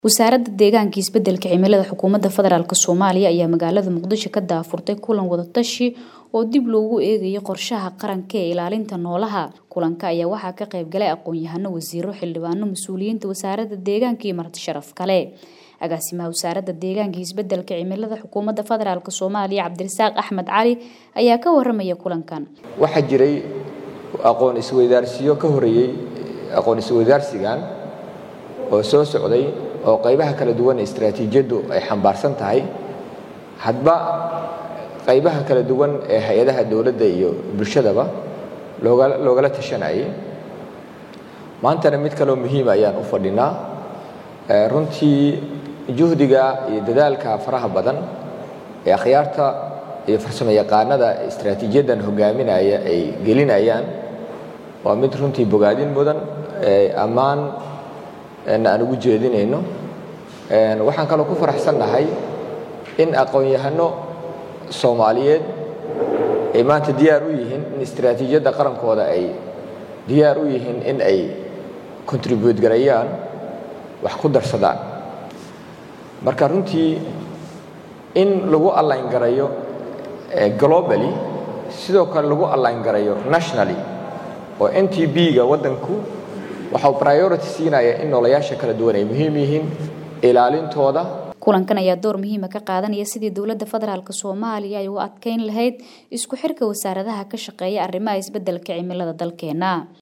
wasaaradda deegaanka iyo isbedelka cimilada xukuumadda federaalk soomaaliya ayaa magaalada muqdisho ka daafurtay kulan wadatashi oo dib loogu eegayo qorshaha qaranka ee ilaalinta noolaha kulanka ayaa waxaa ka qaybgalay aqoon-yahano wasiiro xildhibaano mas-uuliyiinta wasaaradda deegaanka iyo marti sharaf kale agaasimaha wasaaradda deegaanka iyo isbedelka cimilada xukuumadda federaalk soomaaliya cabdirasaaq axmed cali ayaa ka waramaya kulankan waxaa jiray aqoon isweydaarsiyo ka horeeyey aqoon isweydaarsigan oo soo socday oo qaybaha kala duwan ee istaraatiijiyaddu ay xambaarsan tahay hadba qaybaha kala duwan ee hay-adaha dowladda iyo bulshadaba loogala tashanayay maantana mid kaloo muhiima ayaan u fadhinaa runtii juhdiga iyo dadaalka faraha badan ee akhyaarta iyo farsamo yaqaanada istaraatiijiyaddan hogaaminaya ay gelinayaan waa mid runtii bogaadin mudan ammaan aan ugu jeedinayno waxaan kaloo ku faraxsannahay in aqoon-yahano soomaaliyeed ay maanta diyaar u yihiin in istaraatiijiyadda qarankooda ay diyaar u yihiin in ay contribute garayaan wax ku darsadaan marka runtii in lagu allayn garayo globally sidoo kale lagu allayn garayo nationally oo n t b-ga waddanku waxau priority siinaya in noolayaasha kala duwan ay muhiim yihiin ilaalintooda kulankan ayaa door muhiima ka qaadanaya sidii dowladda federaalk soomaaliya ay u adkeyn lahayd isku xirka wasaaradaha ka shaqeeya arrimaha isbedelka cimilada dalkeena